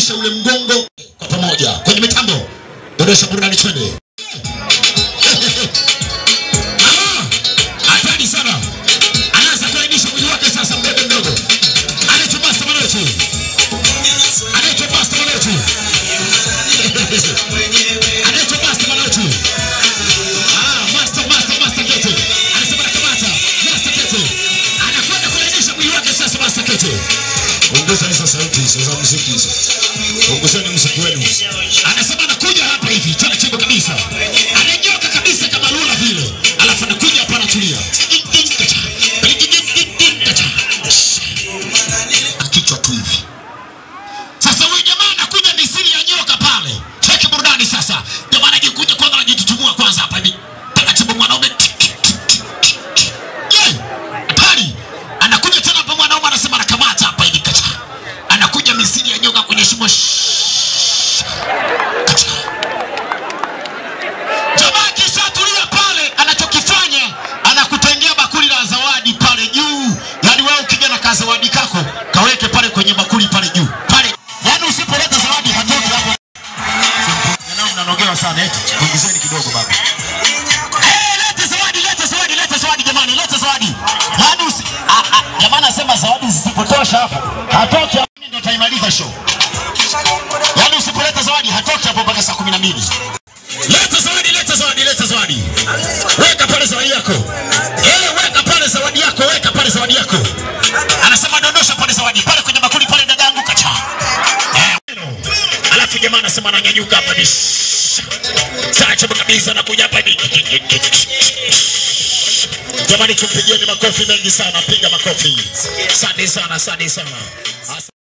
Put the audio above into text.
kulainisha ule mgongo kwa pamoja kwenye mitambo. Dondosha burudani twende. Ah, Hatari sana. Anaanza kulainisha mwili wake sasa mdogo mdogo. Anaitwa Master Manoti. Anaitwa Master Manoti. Anaitwa Master Manoti. Ah, Master Master Master Kete. Anasema nakamata. Master Kete. Anakwenda kulainisha mwili wake sasa Master Kete. Ongezeni sasa sauti hizo za muziki hizo. Ongezeni muziki wenu. Anasema anakuja hapa hivi taratibu kabisa. Ananyoka kabisa kama lula vile. Alafu anakuja hapa anatulia. Kichwa tu hivi. Sasa huyu jamaa anakuja misiri ya nyoka pale. Cheki burudani sasa. Jamaa anajikuja kwanza anajitutumua kwanza hapa hivi. Taratibu mwanaume. Yeah. Hatari. Anakuja tena hapa mwanaume anasema anakamata hapa hivi kacha. Anakuja misiri ya nyoka kwenye shimo. Shhh. Kacha. Jamaa akishatulia pale, anachokifanya anakutengea bakuli la zawadi pale juu. Yaani wewe ukija na kazawadi kako kaweke pale kwenye bakuli pale juu pale. Yaani usipoleta zawadi hatoki hapo. Nao mnanogewa sana eti. Ongezeni kidogo baba. Eh, leta zawadi, leta zawadi, leta zawadi jamani, leta zawadi. Yaani usi ah, ah, jamani anasema zawadi zisipotosha hapo. Hatoki hapo ndio taimaliza show. Yaani usipoleta zawadi hatoki hapo mpaka saa 12. Leta zawadi, leta zawadi, leta zawadi. Weka pale zawadi yako. Eh, weka pale zawadi yako, weka pale zawadi yako. Anasema dondosha pale zawadi, pale kwenye bakuli pale dadangu kacha. Eh, alafu jamaa anasema ananyanyuka hapa ni Tacho kabisa anakuja hapa ni Jamani tumpigieni makofi mengi sana, piga makofi. Asante sana, asante sana.